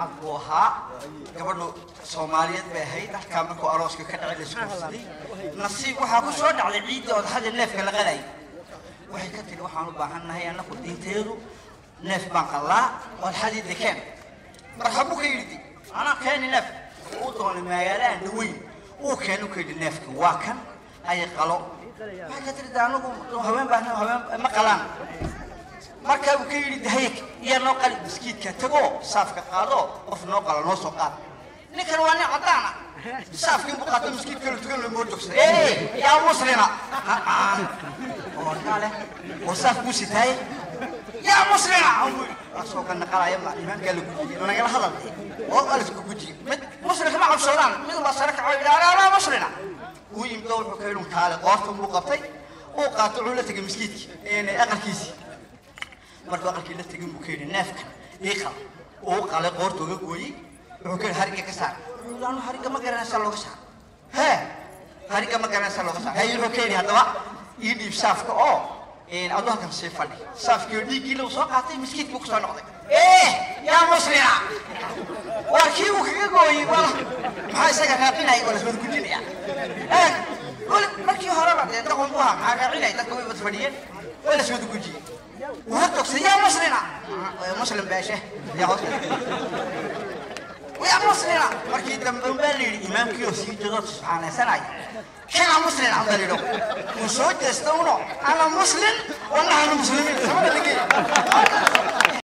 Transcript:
cad buu ahaa gabadhu soomaaliyeed bay ahayd halkaa markuu arooska ka dhacay laiskuursaday nasiib waxaa ku soo dhacday ciidda odxadii neefka la qalayay waxay ka tidhi waxaan u baahan nahay annaku diinteedu neef baan qallaa odxadii dekeen marxabuu ka yidhi anaa keeni neef uu doonay magaalahan dhaweyn uu keenu ka yidhi neefka waa kan ay qalo waxay ka tidhi anagu haween baan haween ma qalaan markaa uu ka yidhi dahayk iyo noo qali biskiidka tagoo saafka qaado qof noo qala noo soo qaad ninkan waa nin caddaana saafkii buu qaato miskiidka la tukan loo joogsaday ee yaa muslima oo kale oo saaf buu sitaayey yaa muslima asoo ka naqalaya ma imaamkaa la gujiyey nagala hadal oo waa laisku gujiyey mid muslimka ma cabsoodaan mid baa sare kaco yidhi alaa muslina uu yimdo wuxuu ka yidhi taale qoortan buu qabtay uu qaato wuxuu la tegay miskiidkii aqalkiisii markuu aqalkii la tegin buu ka yidhi neefkan ii qal uu qalay qoorta uga gooyey wuxuu ka yidhi harigga ka saar wuxuu yidhi anu harigga ma garanaysaa looga saar hee harigga ma garanaysaa looga saar haye wuxuu ka yidhi haddaba ii dhiib saafka oo aduu halkan sii fadhi saafkii oo dhiiggii lagu soo qaatay miskiidkii ku soo noqday ee yaa muslima waa kii uu kaga gooyey wala maxaa isaga raaqinaya waa laswada gujinaya eeg weli markii horeba dee daqon bu ahaa maxaa raacinaya dadka way wada fadhiyeen waa laswada gujiyey wuu togsay yaa muslima muslim beeshe yaa hoos yaa muslima markii dambe baa la yidhi imaamkii oo sii joodo subxaanaysanaya كان مسلم عبد الله وصوت يستونو انا مسلم وانا انا مسلمين سمعت اللي